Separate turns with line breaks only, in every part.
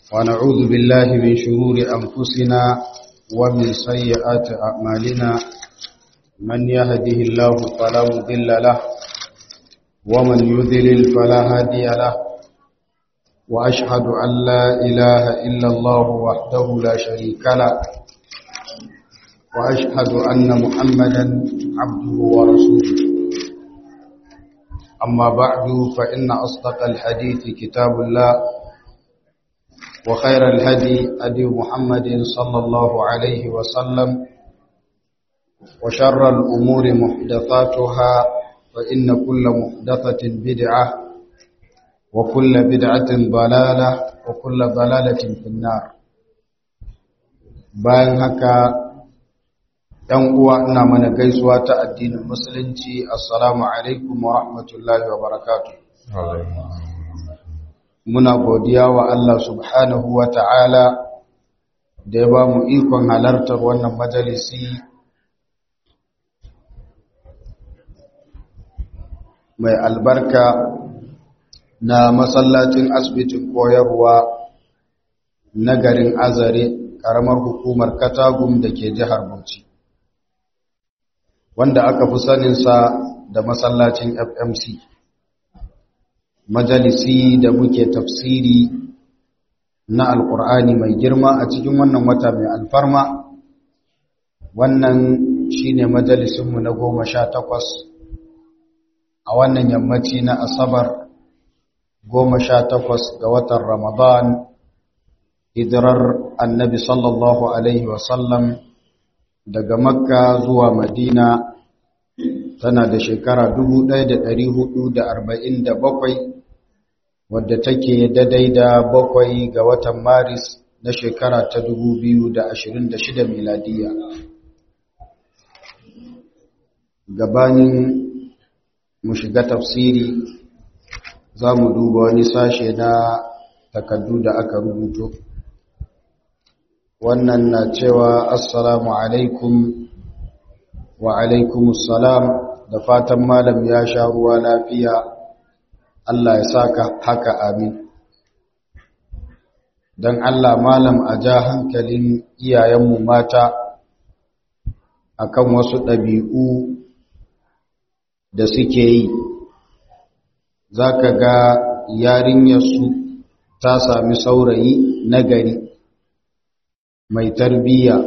ونعوذ بالله من شرور أنفسنا ومن سيئات أعمالنا من يهده الله فلا مضل له ومن يذلل فلا هادي له وأشهد أن لا إله إلا الله وحده لا شريك له وأشهد أن محمدا عبده ورسوله أما بعد فإن أصدق الحديث كتاب الله وخير الهدي أدي محمد صلى الله عليه وسلم وشر الأمور محدثاتها فإن كل محدثة بدعة وكل بدعة ضلالة وكل ضلالة في النار bayan haka ‘yan uwa ina mana gaisuwa ta addinin musulunci assalamu alaikum wa rahmatullahi wa barakatu muna godiya wa Allah subhanahu wa ta'ala da ya ba mu ikon halartar wannan majalisi mai albarka na masallacin asibitin koyarwa na garin azare ƙaramar hukumar katagum da ke jihar bauchi wanda aka fi saninsa da masallacin fmc majalisi da muke tafsiri na alkur'ani mai girma a cikin wannan wata mai alfarma wannan shine majalisinmu na goma sha takwas a wannan yammaci na asabar goma sha takwas ga watan ramadan hijirar annabi sallallahu alaihi wasallam daga makka zuwa madina tana da shekara 1447 wadda take daidai da bakwai ga watan maris na shekara ta 2026 miladiya gabanin mu shiga tafsiri za mu duba wani sashe na takaddu da aka rubuto wannan na cewa assalamu alaikum wa alaikumussalam da fatan malam ya sha ruwa lafiya Allah ya saka haka amin don Allah malam a ja hankalin iyayenmu mata akan wasu ɗabi'u da suke yi za ka ga yarinyarsu ta sami saurayi nagari mai tarbiyya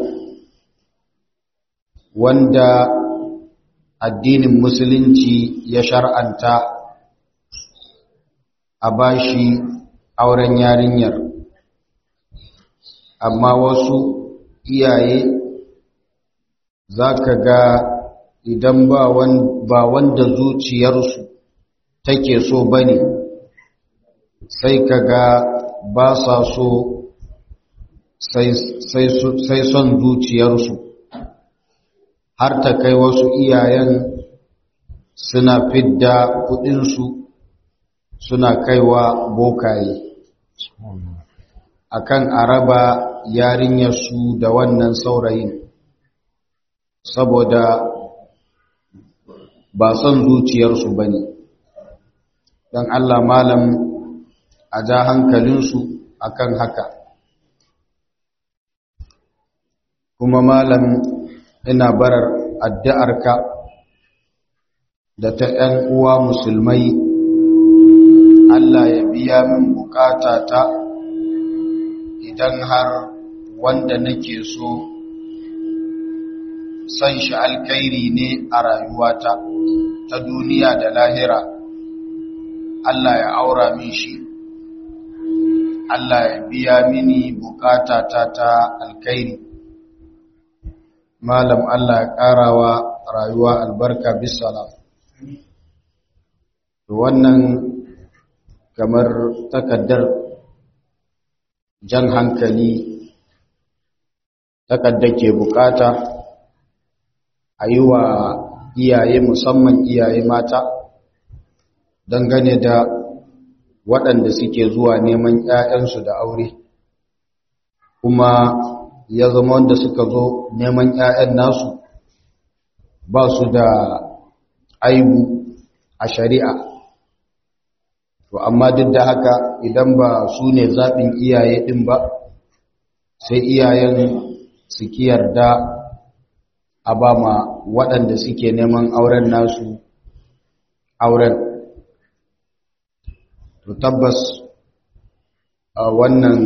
wanda addinin musulunci ya shar'anta a bashi auren yarinyar amma wasu iyaye za ka ga idan ba wanda zuciyarsu take so ba ne sai ka ga ba sa so sai son zuciyarsu har ta kai wasu iyayen suna fidda kudinsu suna kaiwa bokaye akan araba yarinyarsu da wannan saurayin saboda ba son zuciyarsu ba ne don Allah malam a ja hankalinsu akan haka kuma malam ina barar addu'arka da ta ‘yan uwa musulmai Allah ya biya min bukata ta idan har wanda nake so san shi alkairi ne a rayuwata ta duniya da lahira Allah ya aura min shi Allah ya biya mini bukata ta ta alkairi malam Allah ya ƙarawa rayuwa albarka bisalam wannan kamar takaddar jan hankali takaddar ke bukata a yi wa iyaye musamman iyaye mata dangane da waɗanda suke zuwa neman 'ya'yansu da aure kuma ya zama wanda suka zo neman 'ya'yan nasu ba su da aibu a shari'a to amma duk da haka idan ba su ne zaɓin iyaye ɗin ba sai iyayen su yarda a ba ma waɗanda suke neman auren nasu auren to tabbas a wannan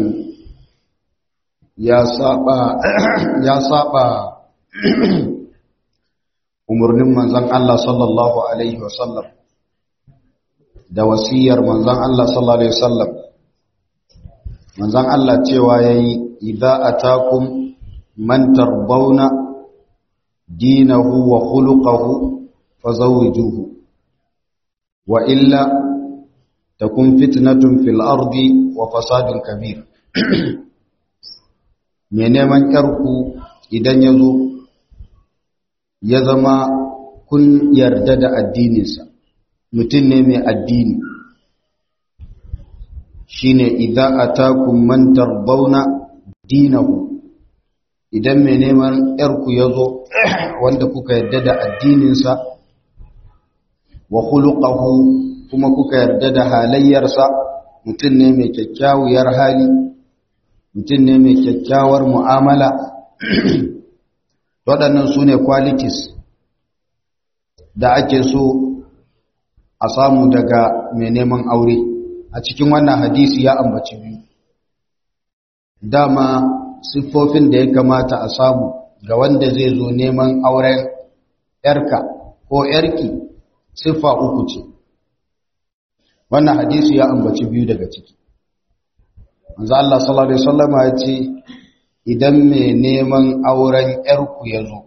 ya saba ya saba umarnin manzon Allah sallallahu alaihi wasallam da wasiyar manzon Allah sallallahu alaihi wasallam manzon Allah cewa yayi idza atakum man tarbawna dinahu wa khuluquhu fazawwijuhu wa illa takun fitnatun fil ardi wa fasadun kabir me neman yarku idan yazo ya zama kun yarda da addininsa mutum ne mai addini shine idza atakum man tarbawna dinahu idan mai neman yarku yazo wanda kuka yarda da addininsa wa khuluquhu kuma kuka yarda da halayyarsa mutum ne mai kyakkyawar hali mutum ne mai kyakkyawar mu'amala waɗannan su ne qualities da ake so a samu daga mai neman aure a cikin wannan hadisi ya ambaci biyu dama siffofin da ya kamata a samu ga wanda zai zo neman auren yarka ko yarki siffa uku ce wannan hadisi ya ambaci biyu daga ciki manzo Allah sallallahu alaihi wasallam ya ce idan mai neman auren yarku ya zo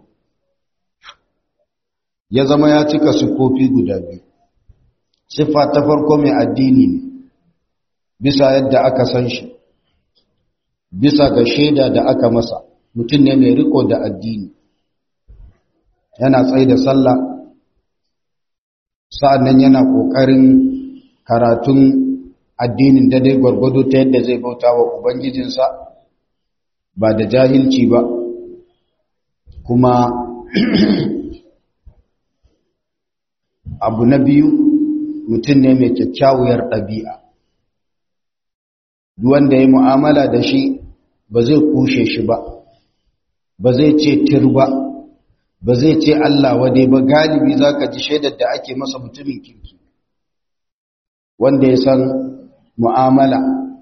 ya zama ya cika siffofi guda biyu siffa ta farko mai addini ne bisa yadda aka san shi bisa ga shaida da aka masa mutum ne mai riko da addini yana tsaye da sallah sa'annan yana ƙoƙarin karatun addinin da dai gwargwado ta yadda zai bauta wa ubangijinsa ba da jahilci ba kuma abu na biyu mutum ne mai kyakkyawar ɗabi'a wanda ya mu'amala da shi ba zai kushe shi ba ba zai ce tir ba ba zai ce Allah wade ba galibi za ka ji shaidar da ake masa mutumin kirki wanda ya san mu'amala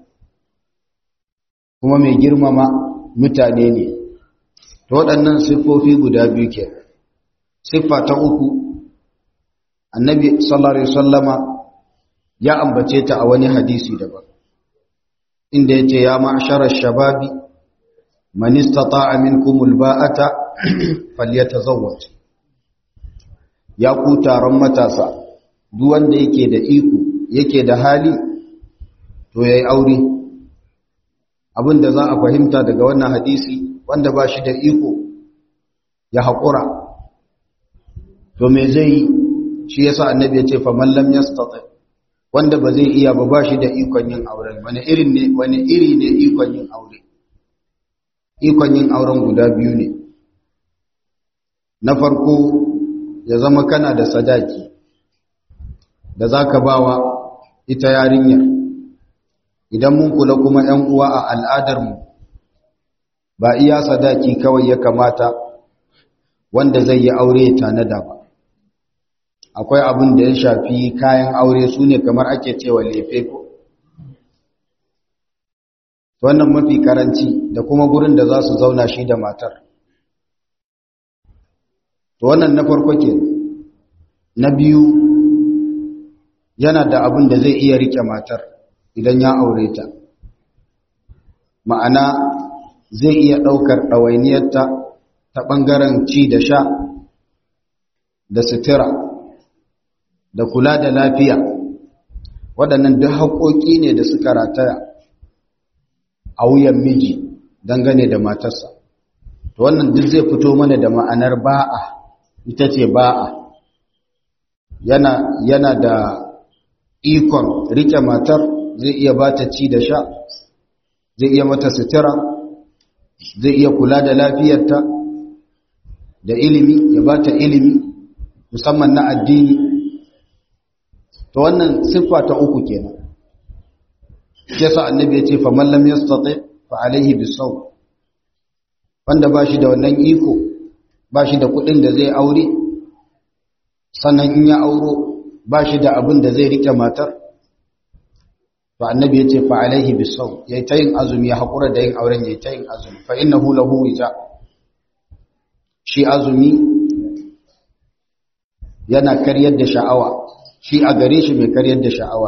kuma mai girmama mutane ne ta waɗannan siffofi guda biyu ke siffa ta uku annabi sallallahu alaihi wasallama ya ambace ta a wani hadisi daban inda yace ya ma'sharar shababi man istata'a minkum alba'ata falyatazawwaj ya ku taron matasa duk wanda yake da iko yake da hali to yayi aure abinda za a fahimta daga wannan hadisi wanda ba shi da iko ya haƙura to me zai yi shi yasa annabi ya ce fa man lam yastati wanda ba zai iya ba ba shi da ikon yin auren wani irin ne wani iri ne ikon yin aure ikon yin auren guda biyu ne na farko ya zama kana da sadaki da zaka bawa ita yarinyar idan mun kula kuma ƴan uwa a al'adar mu ba iya sadaki kawai ya kamata wanda zai yi aure ya tanada ba akwai abin da ya shafi kayan aure su ne kamar ake cewa lefe ko wannan mafi karanci da kuma gurin da za su zauna shi da matar to wannan na farko ke na biyu yana da abin da zai iya rike matar idan ya aure ta ma'ana zai iya ɗaukar ɗawainiyarta ta ɓangaren ci da sha da sutura da kula da lafiya waɗannan duk haƙoƙi ne da suka rataya a wuyan miji dangane da matarsa to wannan duk zai fito mana da ma'anar ba'a ita ce ba'a yana yana da ikon rike matar zai iya ba ta ci da sha zai iya mata sutura zai iya kula da lafiyarta da ilimi ya ba ta ilimi musamman na addini to wannan siffa ta uku kenan yasa annabi ya ce fa man lam yastati fa alaihi bisaw wanda ba shi da wannan iko ba shi da kuɗin da zai aure sannan in ya auro ba shi da abin da zai rike matar fa annabi ya ce fa alaihi bisaw yayi ta yin azumi ya haƙura da yin auren yayi ta yin azumi fa innahu lahu wija shi azumi yana karyar da sha'awa shi a gare shi mai karyar da sha'awa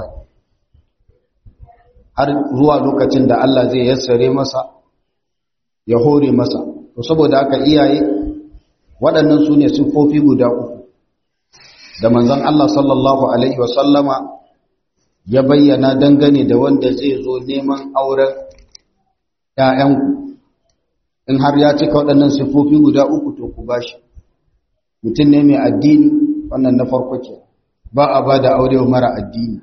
har zuwa lokacin da Allah zai yassare masa ya hore masa to saboda haka iyaye waɗannan su ne siffofi guda uku da manzon Allah sallallahu alaihi wasallama ya bayyana dangane da wanda zai zo neman auren ‘ya'yanku in har ya cika waɗannan siffofi guda uku to ku bashi mutum ne mai addini wannan na farko ke ba a ba da aure mara addini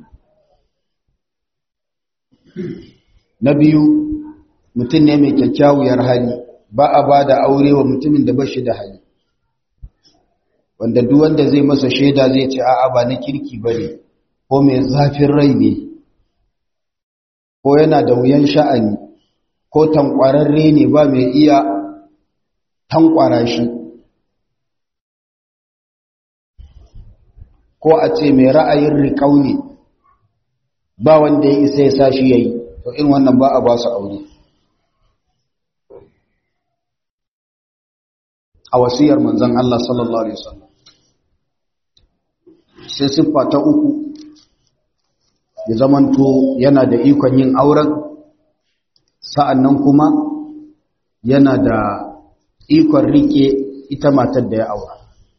na biyu mutum ne mai kyakkyawar hali ba a ba da aure wa mutumin da ba shi da hali wanda duk wanda zai masa shaida zai ce a'a ba na kirki ba ne ko mai zafin rai ne ko yana da wuyan sha'ani ko tankwararre ne ba mai iya tankwara shi ko a ce mai ra'ayin riƙau ne ba wanda ya isa ya sa shi ya yi to in wannan ba a ba su aure a wasiyar manzan Allah sallallahu Alaihi wasallam sai siffa ta uku ya zamanto yana da ikon yin auren sa'annan kuma yana da ikon rike ita matar da ya aura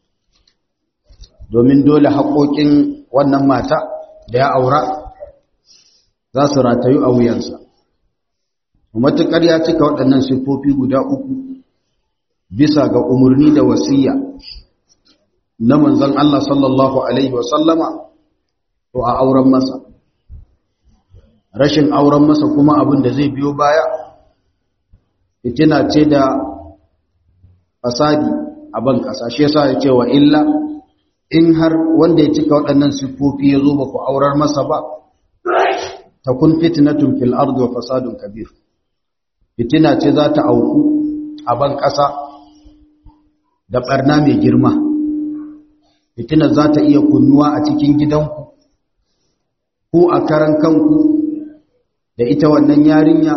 domin dole haƙoƙin wannan mata da ya aura za su ratayu a wuyansa matuƙar ya cika waɗannan siffofi guda uku bisa ga umarni da wasiya na manzon Allah sallallahu Alaihi wasallama to a auren masa rashin auren masa kuma abin da zai biyo baya fitina ce da fasadi a ban ƙasa shi yasa ya ce wa illa in har wanda ya cika waɗannan siffofi ya zo ba ku aurar masa ba ta kun fitnatun fil ardi wa fasadun kabir fitina ce za ta auku a ban ƙasa da ɓarna mai girma fitinar za ta iya kunnuwa a cikin gidanku ko a karan kanku da ita wannan yarinya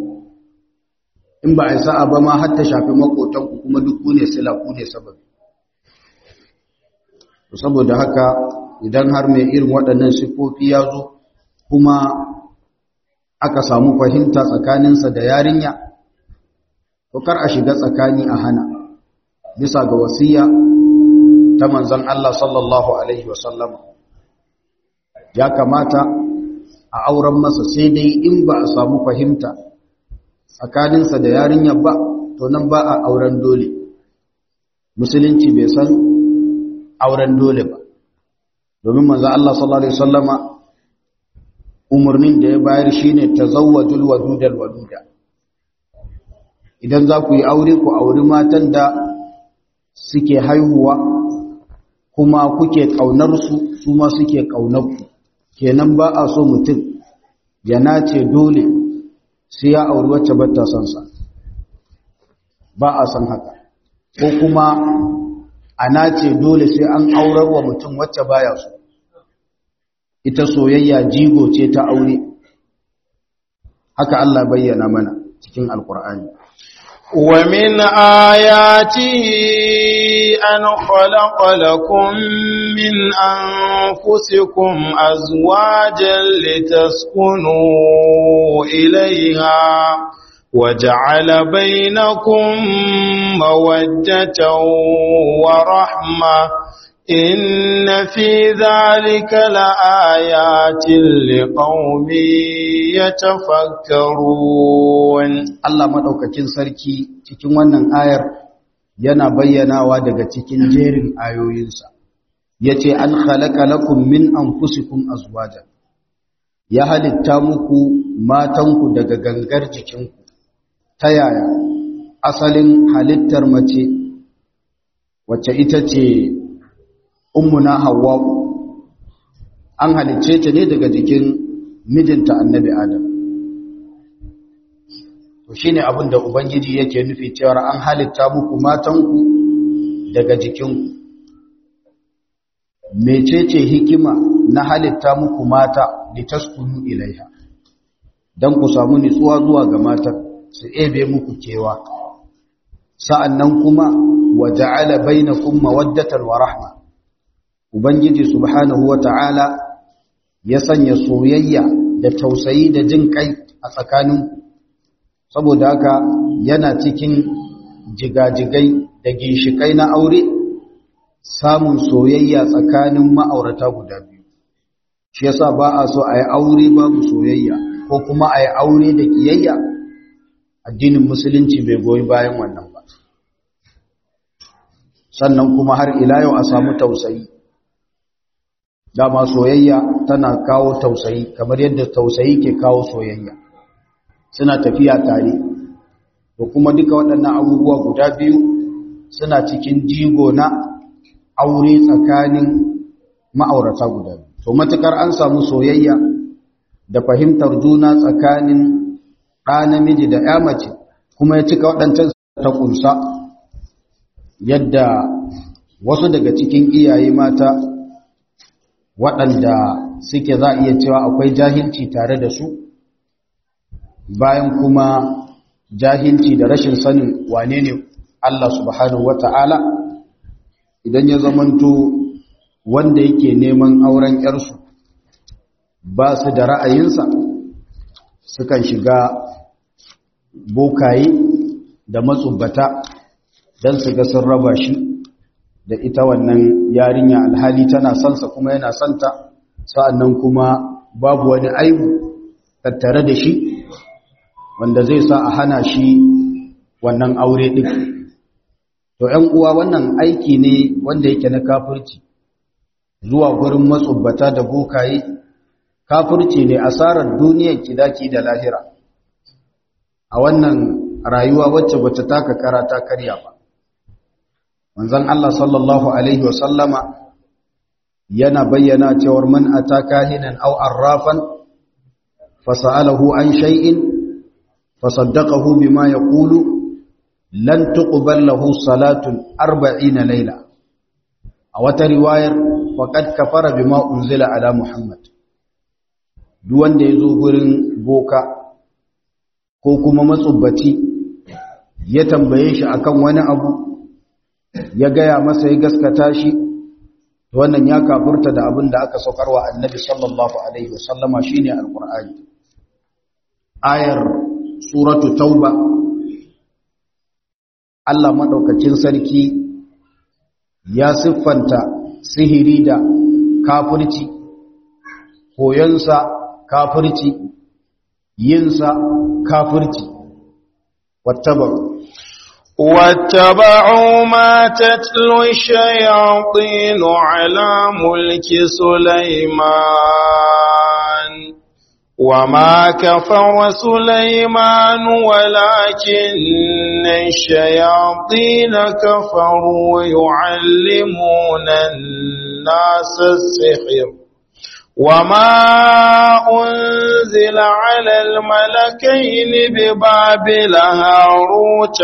in ba a yi sa'a ba ma har ta shafi makotanku kuma duk ku ne sila ku ne sababi saboda haka idan har mai irin waɗannan siffofi ya zo kuma aka samu fahimta tsakaninsa da yarinya to kar a shiga tsakani a hana bisa ga wasiya ta manzon Allah sallallahu alaihi wasallam ya kamata a auren masa sai dai in ba a samu fahimta tsakaninsa da yarinya ba to nan ba a auren dole musulunci bai san auren dole ba domin manzon Allah sallallahu alaihi wasallama umarnin da ya bayar shine tazawwajul wadudal waduda idan za ku yi aure ku auri matan da suke haihuwa kuma kuke ƙaunar su su ma suke ƙaunar ku kenan ba a so mutum ya nace dole sai ya auri wacce bata son sa ba a san haka ko kuma a nace dole sai an aurar wa mutum wacce baya so ita soyayya jigo ce ta aure haka Allah bayyana mana cikin alkur'ani
ومن آياته أن خلق لكم من أنفسكم أزواجا لتسكنوا إليها وجعل بينكم مودة ورحمة إن في ذلك لآيات لقوم يتفكرون
Allah madaukakin sarki cikin wannan ayar yana bayyanawa daga cikin jerin ayoyinsa yace an khalaqa lakum min anfusikum azwajan ya halitta muku matanku daga gangar jikinku ta yaya asalin halittar mace wacce ita ce ummuna hawwa an halicce ta ne daga jikin mijinta annabi adam to shine abin da ubangiji yake nufi cewa an halitta muku matanku daga jikinku mecece hikima na halitta muku mata litaskunu ilaiha dan ku samu nutsuwa zuwa ga matan su ebe muku kewa sa'annan kuma waja'ala bainakum mawaddatan wa rahma ubangiji subhanahu wata'ala ya sanya soyayya da tausayi da jin kai a tsakaninku saboda haka yana cikin jigajigai da ginshikai na aure samun soyayya tsakanin ma'aurata guda biyu shi yasa ba a so a yi aure babu soyayya ko kuma a yi aure da kiyayya addinin musulunci bai goyi bayan wannan ba sannan kuma har ila yau a samu tausayi dama soyayya tana kawo tausayi kamar yadda tausayi ke kawo soyayya suna tafiya tare to kuma duka waɗannan abubuwa guda biyu suna cikin jigo na aure tsakanin ma'aurata guda biyu to matukar an samu soyayya da fahimtar juna tsakanin ɗa namiji da ya mace kuma ya cika waɗancan ta ƙunsa yadda wasu daga cikin iyaye mata waɗanda suke za a iya cewa akwai jahilci tare da su bayan kuma jahilci da rashin sanin wane ne Allah subhanahu wata'ala idan ya zamanto wanda yake neman auren ‘yarsu ba su da ra'ayinsa sukan shiga bokaye da matsubbata don su ga sun raba shi da ita wannan yarinya alhali tana sansa kuma yana santa sa'annan kuma babu wani aibu tattare da shi wanda zai sa a hana shi wannan aure ɗin to ‘yan uwa wannan aiki ne wanda yake na kafirci zuwa gurin matsubbata da bokaye kafirci ne asarar duniyar kidaki da lahira a wannan rayuwa wacce bata taka kara ta karya ba manzon Allah sallallahu alaihi wasallama yana bayyana cewar man ataka hinan aw arrafan fasalahu an shay'in fasaddaqahu bima yaqulu lan tuqbal lahu salatun 40 layla a wata riwayar faqad kafara bima unzila ala muhammad duk wanda yazo gurin boka ko kuma matsubbaci ya tambaye shi akan wani abu ya gaya masa ya gaskata shi wannan ya kafurta da abin da aka saukarwa annabi sallallahu alaihi wasallama shine alqur'ani ayar suratu tauba Allah madaukakin sarki ya siffanta sihiri da kafirci koyonsa kafirci yinsa kafirci wattabaru
واتبعوا ما تتلو الشياطين على ملك سليمان وما كفر سليمان ولكن الشياطين كفروا يعلمون الناس السحر وما أنزل على الملكين ببابل هاروت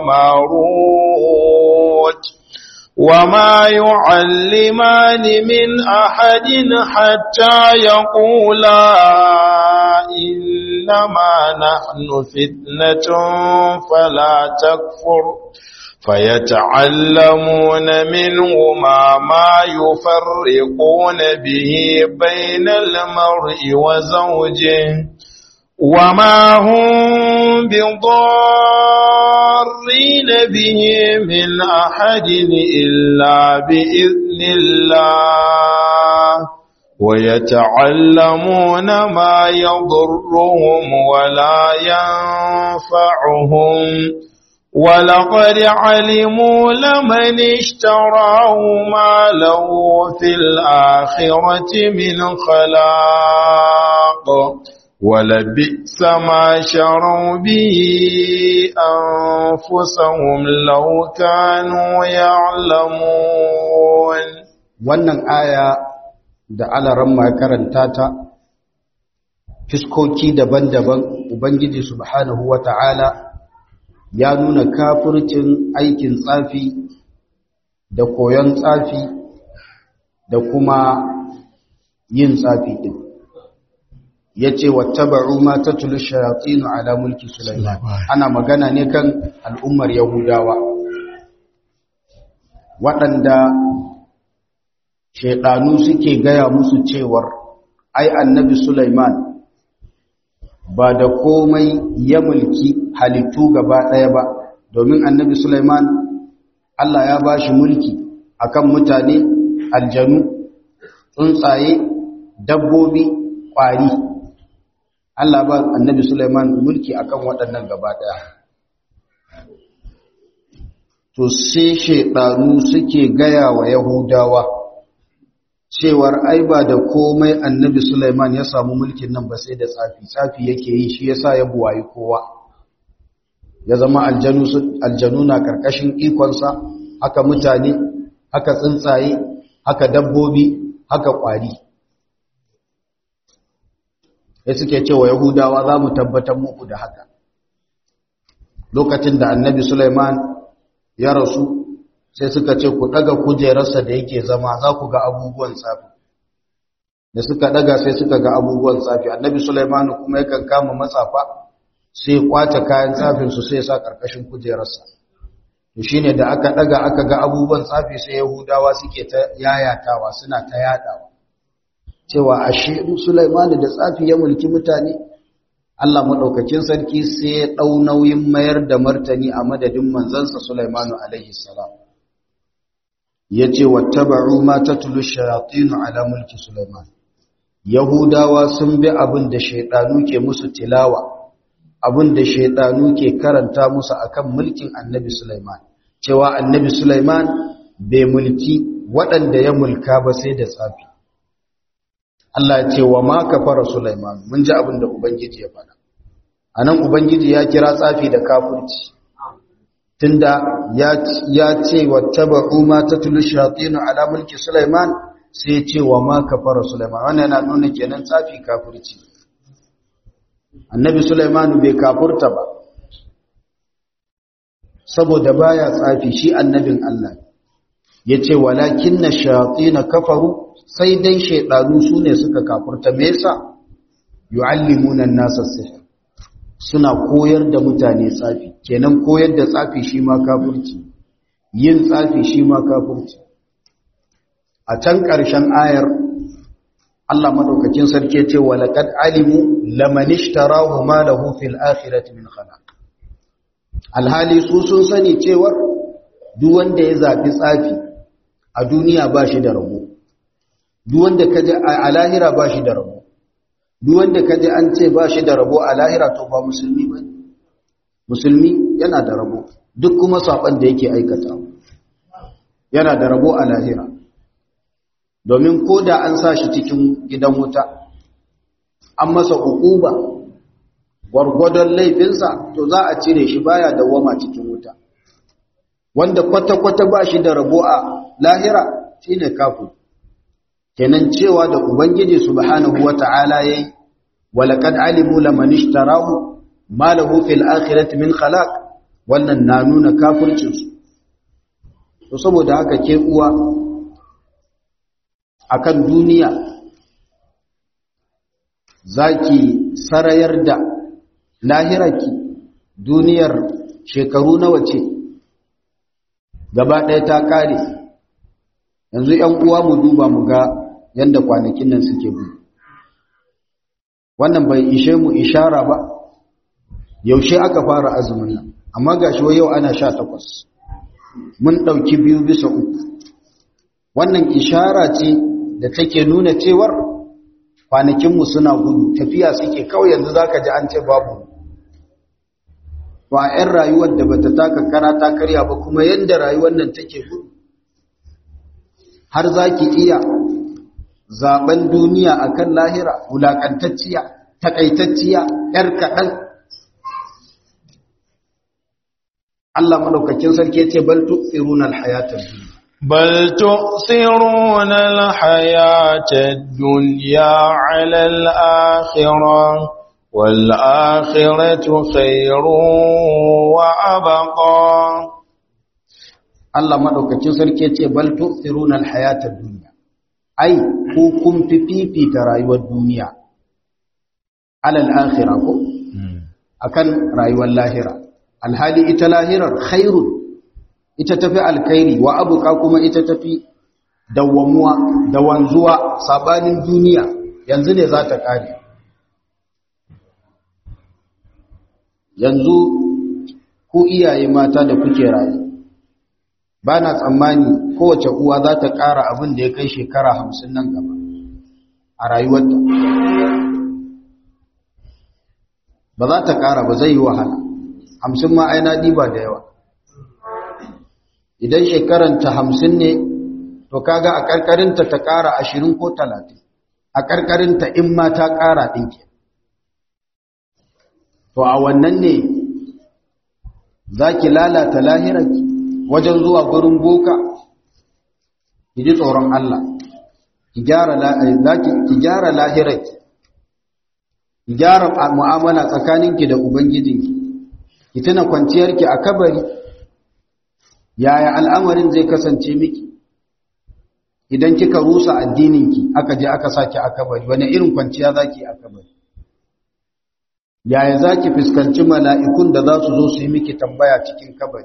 وماروت وما يعلمان من أحد حتى يقولا إنما نحن فتنة فلا تكفر فيتعلمون منهما ما يفرقون به بين المرء وزوجه وما هم بضارين به من أحد إلا بإذن الله ويتعلمون ما يضرهم ولا ينفعهم ولقد علموا لمن اشتراه ما له في الآخرة من خلاق ولبئس ما شروا به أنفسهم لو كانوا يعلمون
wannan aya da alaran ma karanta ta fiskoki daban-daban ubangiji subhanahu wata'ala ya nuna kafircin aikin tsafi da koyon tsafi da kuma yin tsafi din yace wattaba'u ma tatlu shayatin ala mulki sulaiman ana magana ne kan al'ummar yahudawa waɗanda shaidanu suke gaya musu cewar ai annabi sulaiman ba da komai ya mulki halittu gaba ɗaya ba domin annabi sulaiman Allah ya ba shi mulki akan mutane aljanu tsuntsaye dabbobi ƙwari Allah ba annabi Sulaiman mulki akan waɗannan gaba ɗaya. To sai shaidanu suke gaya wa Yahudawa cewar ai ba da komai annabi Sulaiman ya samu mulkin nan ba sai da tsafi, tsafi yake yi shi yasa ya buwayi kowa. Ya zama aljanu, aljanu na ƙarƙashin ikonsa, haka mutane, haka tsuntsaye, haka dabbobi, haka ƙwari. ya suke cewa yahudawa za mu tabbatar muku da haka lokacin da annabi suleiman ya rasu sai suka ce ku daga kujerarsa da yake zama za ku ga abubuwan tsafi da suka daga sai suka ga abubuwan tsafi annabi suleiman kuma yakan kama matsafa sai kwace kayan tsafinsu sai sa karkashin kujerarsa to shine da aka daga aka ga abubuwan tsafi sai yahudawa suke ta yayatawa suna ta yadawa cewa ashe Sulaimanu da tsafi ya mulki mutane Allah madaukakin sarki sai ya dau nauyin mayar da martani a madadin manzansa Sulaimanu alaihi salam yace wattaba'u ma tatlu shayatin ala mulki Sulaiman Yahudawa sun bi abin da shaydanu ke musu tilawa abin da shaydanu ke karanta musu akan mulkin Annabi Sulaiman cewa Annabi Sulaiman bai mulki waɗanda ya mulka ba sai da tsafi Allah ya ce wa ma kafara Sulaiman mun ji abin da ubangiji ya faɗa anan ubangiji ya kira tsafi da kafirci tunda ya ya ce wattaba'u ma tatlu shayatin ala mulki Sulaiman sai ya ce wa ma kafara Sulaiman wannan yana nuna kenan tsafi kafirci Annabi Sulaiman bai kafurta ba saboda baya tsafi shi annabin Allah yace walakinna shayatin kafaru sai dai shaidanu su ne suka kafurta me yasa yu'allimuna an-nasa sihr suna koyar da mutane tsafi kenan koyar da tsafi shi ma kafirci yin tsafi shi ma kafirci a can ƙarshen ayar Allah madaukakin sarki ya ce wa laqad alimu laman ishtarahu ma lahu fil akhirati min khalaq alhali su sun sani cewar duk wanda ya zabi tsafi a duniya ba shi da rabo duk wanda kaje a lahira ba shi da rabo duk wanda kaje an ce ba shi da rabo a lahira to ba musulmi ba musulmi yana da rabo duk kuma saban da yake aikata yana da rabo a lahira domin ko da an sa shi cikin gidan wuta an masa hukuba gwargwadon laifinsa to za a cire shi baya dawama cikin wuta wanda kwata-kwata ba shi da rabo a lahira shine kafin kenan cewa da ubangiji subhanahu wata'ala yayi walaqad alimu laman ishtarahu ma lahu fil akhirati min khalaq wannan na nuna kafircin su to saboda haka ke uwa akan duniya zaki sarayar da lahiraki duniyar shekaru nawa ce gaba ɗaya ta kare yanzu ‘yan uwa mu duba mu ga yadda kwanakin nan suke bu wannan bai ishe mu ishara ba yaushe aka fara azumin nan amma ga shi yau ana sha takwas mun ɗauki biyu bisa uku wannan ishara ce da take nuna cewar kwanakinmu suna gudu tafiya suke kawai yanzu za ka ji an ce babu ba 'yan rayuwar da bata taka kara ta karya ba kuma yadda rayuwar nan take gudu har za ki iya zaben duniya akan lahira wulakantacciya takaitacciya yar kaɗan Allah madaukakin sarki yace bal tu'thiruna al-hayata dunya
بل تؤثرون الحياة الدنيا على الآخرة والآخرة خير وأبقى
Allah madaukakin sarki ce bal tu'thiruna al-hayata ad-dunya ai ku kun fi fifita rayuwar duniya alal akhirah ko akan rayuwar lahira alhali ita lahirar khairun ita tafi alkhairi wa abuka kuma ita tafi dawwamuwa da wanzuwa sabanin duniya yanzu ne za ta kare yanzu ku iyaye mata da kuke rayu ba na tsammani kowace uwa za ta ƙara abin da ya kai shekara hamsin nan gaba a rayuwarta ba za ta ƙara ba zai yi wahala hamsin ma aina ɗiba da yawa idan shekaranta hamsin ne to kaga a ƙarƙarinta ta ƙara ashirin ko talatin a ƙarƙarinta in ma ta ƙara ɗinke to a wannan ne za ki lalata lahirarki wajen zuwa gurin boka ki ji tsoron Allah ki gyara lahirarki ki gyara mu'amala tsakaninki da ubangijinki ki tuna kwanciyarki a kabari yaya al'amarin zai kasance miki idan kika rusa addininki aka je aka saki a kabari wani irin kwanciya zaki a kabari yaya zaki fuskanci mala'ikun da za su zo su yi miki tambaya cikin kabari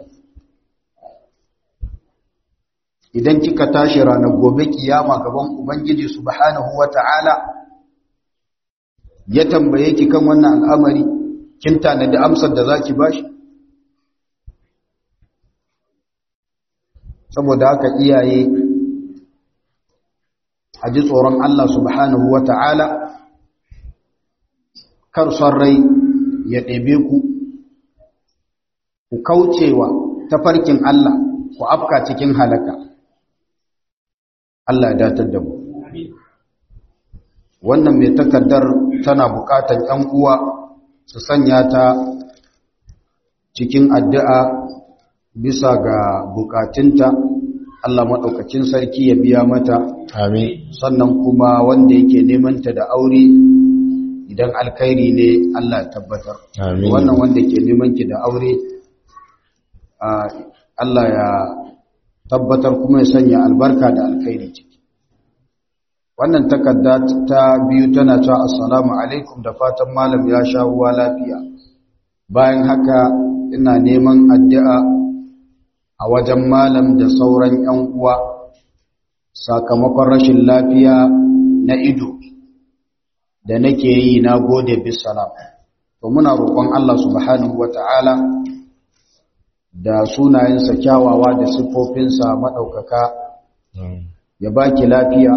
idan kika tashi ranar gobe kiyama gaban ubangiji subhanahu wata'ala ya tambaye ki kan wannan al'amari kin tanadi amsar da zaki bashi saboda haka iyaye a ji tsoron Allah subhanahu wata'ala kar son rai ya ɗebe ku ku kaucewa tafarkin Allah ku afka cikin halaka Allah ya datar da mu wannan mai takardar tana bukatar ‘yan uwa su sanya ta cikin addu'a bisa ga bukatunta Allah maɗaukacin sarki ya biya mata
Amin.
sannan kuma wanda yake nemanta da aure idan alkhairi ne Allah ya tabbatar
Amin.
wannan wanda ke neman ki da aure Allah ya tabbatar kuma ya sanya albarka da alkhairi ciki wannan takarda ta biyu tana cewa assalamu alaikum da fatan malam ya sha ruwa lafiya bayan haka ina neman addu'a a wajen malam da sauran ‘yan uwa sakamakon rashin lafiya na ido da nake yi na gode bisalam to muna roƙon Allah subhanahu wata'ala da sunayensa kyawawa da siffofinsa maɗaukaka ya baki lafiya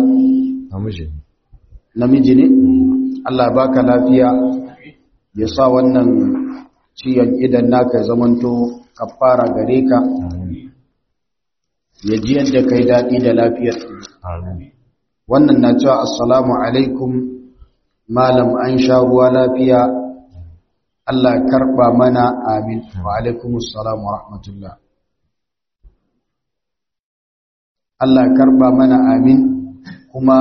namiji ne Allah ya baka lafiya ya sa wannan ciyan idan naka ya zamanto kafara gare ka ya ji yadda kai daɗi da lafiyar wannan na cewa assalamu alaikum malam an sha ruwa lafiya Allah ya karɓa mana amin wa alaikumus salam wa rahmatullah Allah ya karɓa mana amin kuma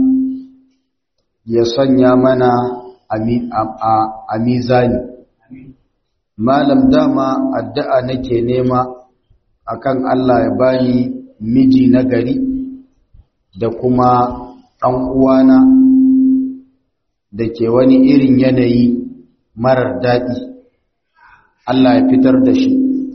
ya sanya mana a mizani malam dama addu'a nake nema akan Allah ya bani miji na gari da kuma ɗan uwana da ke wani irin yanayi marar daɗi Allah ya fitar da shi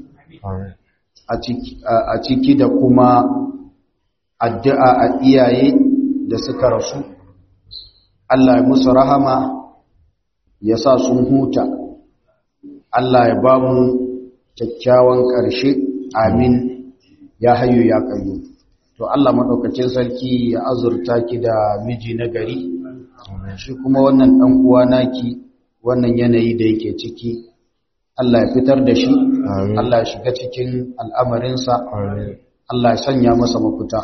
a ciki da kuma addu'a a iyaye da suka rasu Allah ya musu rahama ya sa sun huta Allah ya ba mu kyakkyawan ƙarshe amin ya hayo ya kayo to Allah maɗaukacin sarki ya azurta ki da miji na gari shi kuma wannan ɗan uwa naki wannan yanayi da yake ciki Allah ya fitar da shi Allah ya shiga cikin al'amarinsa Allah ya sanya masa mafuta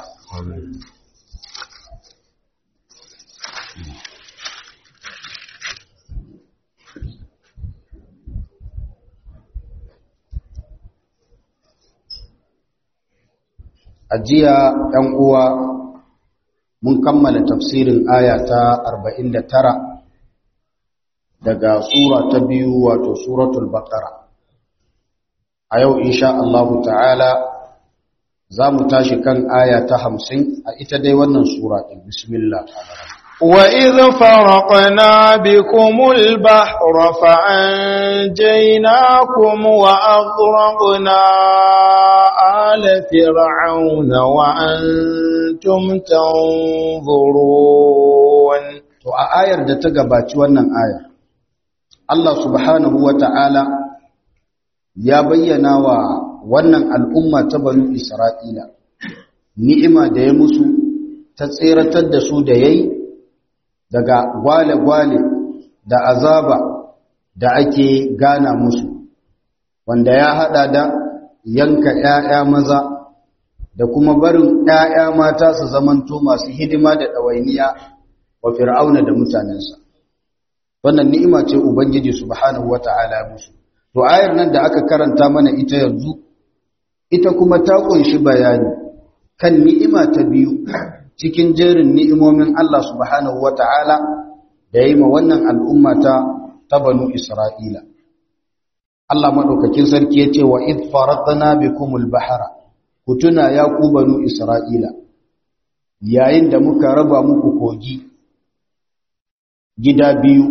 a jiya ‘yan uwa mun kammala tafsirin aya ta 49 daga sura ta biyu wato suratul baqara a yau insha Allah ta'ala za mu tashi kan aya ta 50 a ita dai wannan sura ɗin bismillah
وإذ فرقنا بكم البحر فأنجيناكم وأغرقنا آل فرعون وأنتم تنظرون
to a ayar da ta gabaci wannan aya Allah subhanahu wata'ala ya bayyana wa wannan al'umma ta banu Isra'ila ni'ima da ya musu ta tseratar da su da yayi daga gwale-gwale da azaba da ake gana musu wanda ya hada da yanka ‘ya'ya maza da kuma barin ‘ya'ya mata su zamanto masu hidima da ɗawainiya wa fir'auna da mutanensa wannan ni'ima ce ubangiji subhanahu wata'ala musu to ayar nan da aka karanta mana ita yanzu ita kuma ta kunshi bayani kan ni'ima ta biyu cikin jerin ni'imomin Allah subhanahu wata'ala da yi ma wannan al'umma ta ta banu Isra'ila. Allah maɗaukakin sarki ya ce wa id faratna bikumul bahara ku tuna ya ku banu Isra'ila yayin da muka raba muku kogi gida biyu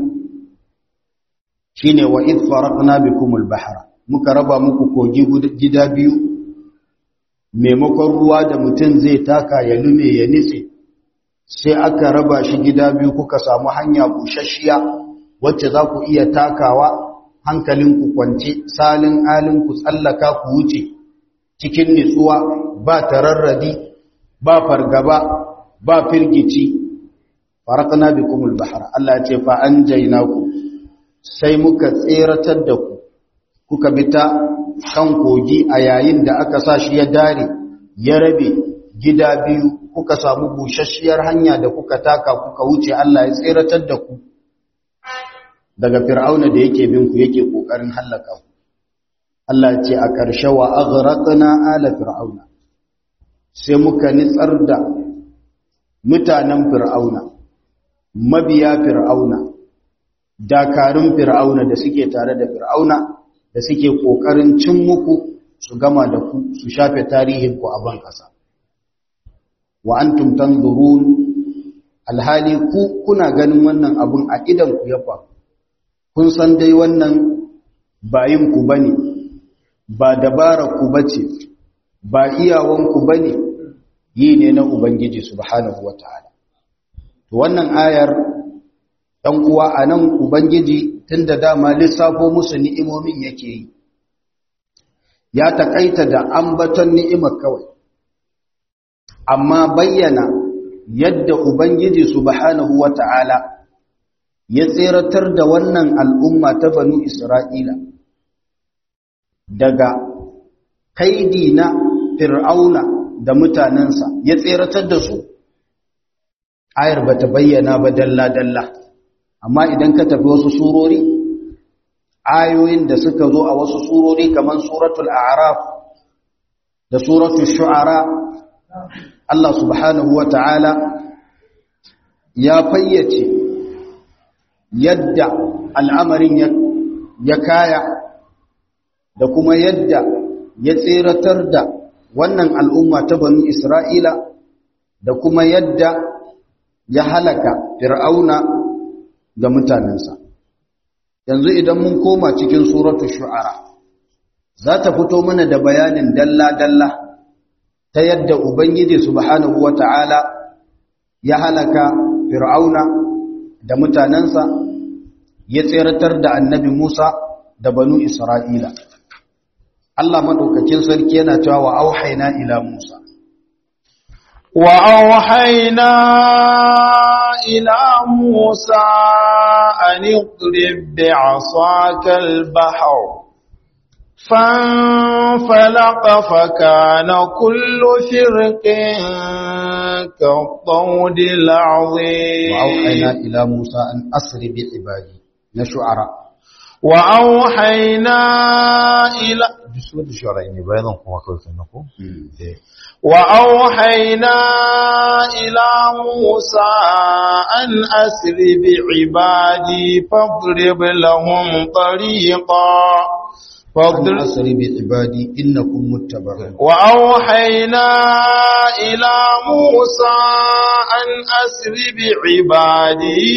shine wa id faratna bikumul bahara muka raba muku kogi gida biyu maimakon ruwa da mutum zai taka ya lume ya nitse sai aka raba shi gida biyu kuka samu hanya bushashiya wacce za ku iya takawa hankalinku kwance salin alin ku tsallaka ku wuce cikin nitsuwa ba tararradi ba fargaba ba firgici farakna bikumul bahar Allah ya ce fa anjaynaku sai muka tseratar da ku kuka bi ta kan kogi a yayin da aka sa shi ya dare ya rabe gida biyu kuka samu bushashiyar hanya da kuka taka kuka wuce Allah ya tseratar da ku daga fir'auna da yake bin ku yake kokarin hallaka ku Allah ce a ƙarshe wa aghraqna ala fir'auna sai muka nitsar da mutanen fir'auna mabiya fir'auna dakarun fir'auna da suke tare da fir'auna da suke ƙoƙarin cin muku su gama da ku su shafe tarihin ku a ban ƙasa wa antum tanzurun alhali ku kuna ganin wannan abun a idan ku ya faru kun san dai wannan bayin ku bane ba dabara ku bace ba iyawan ku bane yi ne na ubangiji subhanahu wataala to wannan ayar dan uwa anan ubangiji tunda dama lissafo musu ni'imomin yake yi ya takaita da ambaton ni'imar kawai amma bayyana yadda ubangiji subhanahu wata'ala ya tseratar da wannan al'umma ta banu isra'ila daga kaidi na fir'auna da mutanensa ya tseratar da su ayar bata bayyana ba dalla-dalla amma idan ka tafi wasu surori ayoyin da suka zo a wasu surori kamar suratul a'raf da suratul shu'ara Allah subhanahu wa ta'ala ya fayyace yadda al'amarin ya kaya da kuma yadda ya tseratar da wannan al'umma ta banu Isra'ila da kuma yadda ya halaka fir'auna da mutanensa. Yanzu idan mun koma cikin suratu shu'ara, za ta fito mana da bayanin dalla-dalla ta yadda Ubangiji subhanahu wa ta'ala ya halaka fir'auna da mutanensa ya tseratar da annabi Musa da banu Isra'ila. Allah maɗaukakin sarki yana cewa wa auhaina ila Musa.
Wa auhaina ila Musa an iqrib bi'asaka al-bahr فانفلق فكان كل فرق كالطود العظيم
وأوحينا إلى موسى أن أسر بعبادي نشعر
وأوحينا إلى
bisu da shawara ne bayanan kuma kawai kan ko
وأوحينا إلى موسى أن أسر بعبادي فاضرب لهم طريقا
an asri bi ibadi innakum muttaba'un
وأوحينا إلى موسى أن أسر بعبادي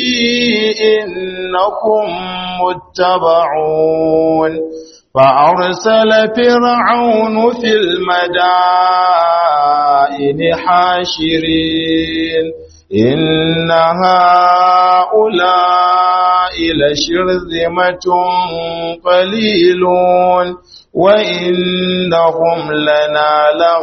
إنكم متبعون فأرسل فرعون في المدائن حاشرين إن هؤلاء لشرذمة قليلون وإنهم لنا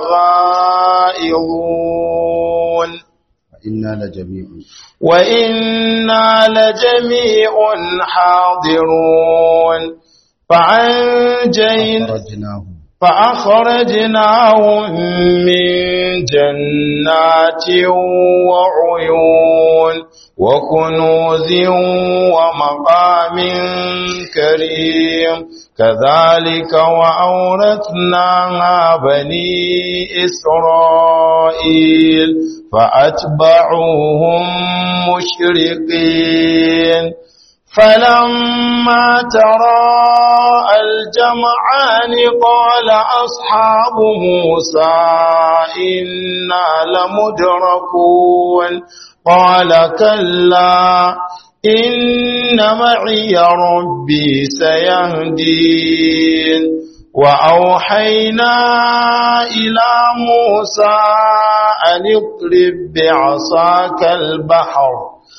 لغائظون
inna la jami'un
وإنا لجميع حاضرون فأنجينا
farajnahu
فأخرجناهم من جنات وعيون وكنوز ومقام كريم كذلك وأورثناها بني إسرائيل فأتبعوهم مشرقين فلما تراءى الجمعان قال أصحاب موسى إنا لمدركون قال كلا إن معي ربي سيهدين وأوحينا إلى موسى أن اضرب بعصاك البحر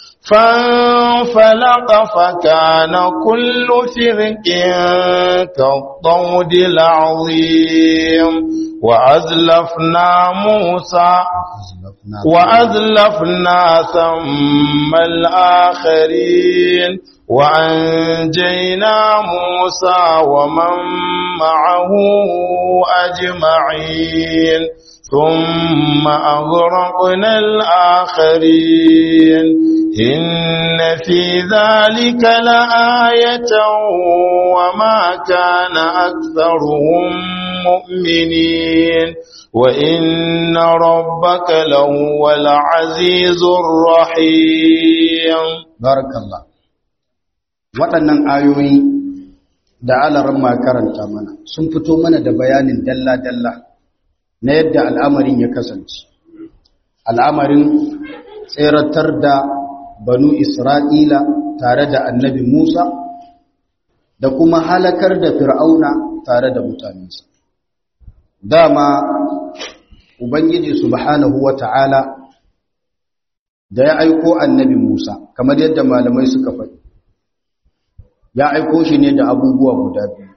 فانفلق فكان كل فرق كالطود العظيم وأزلفنا موسى
azlafna
وأزلفنا ثم الآخرين وأنجينا موسى ومن معه أجمعين ثم أغرقنا الآخرين إن في ذلك لآية وما كان أكثرهم مؤمنين وإن ربك لهو العزيز الرحيم
barakallah waɗannan ayoyi da alaran ma karanta mana sun fito mana da bayanin dalla-dalla na yadda al'amarin ya kasance al'amarin tseratar da banu isra'ila tare da annabi musa da kuma halakar da fir'auna tare da mutanensa dama ubangiji subhanahu wa ta'ala da ya aiko annabi Musa kamar yadda malamai suka faɗi ya aiko shi ne da abubuwa guda biyu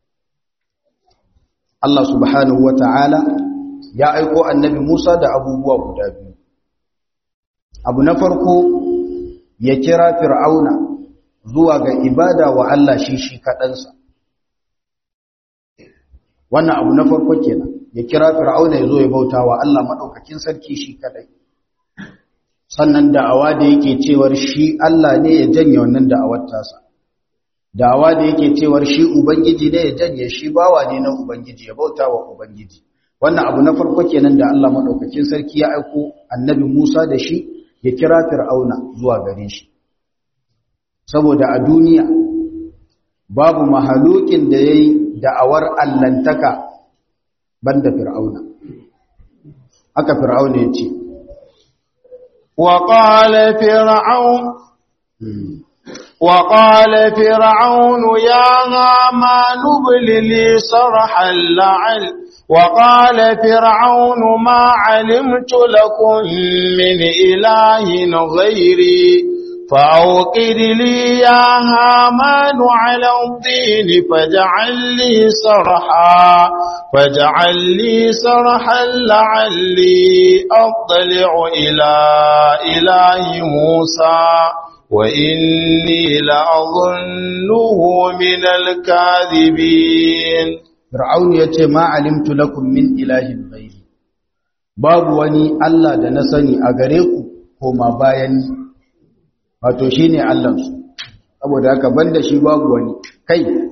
Allah subhanahu wa ta'ala ya aiko annabi Musa da abubuwa guda biyu abu na farko ya kira fir'auna zuwa ga ibada wa Allah shi shi kaɗansa wannan abu na farko kenan ya kira fir'auna ya zo ya bauta wa Allah maɗaukakin sarki shi kaɗai sannan da'awa da yake cewar shi Allah ne ya janye wannan da'awar tasa da'awa da yake cewar shi ubangiji ne ya janye shi bawa ne na ubangiji ya bauta wa ubangiji wannan abu na farko kenan da Allah madaukakin sarki ya aiko annabi Musa da shi ya kira Fir'auna zuwa gare shi saboda a duniya babu mahalukin da yayi da'awar allantaka banda Fir'auna haka Fir'auna ya ce
وقال فرعون وقال فرعون يا هامان ابن لي صرحا لعل وقال فرعون ما علمت لكم من إله غيري فأوقد لي يا هامان على الطين فاجعل لي صرحا فاجعل لي صرحا لعلي أطلع إلى إله موسى وإني لأظنه من الكاذبين
Fir'aun ya ce ma alimtu lakum min ilahin ghairi babu wani Allah da na sani a gare ku koma bayan ni wato shine Allah su saboda haka banda shi babu wani kai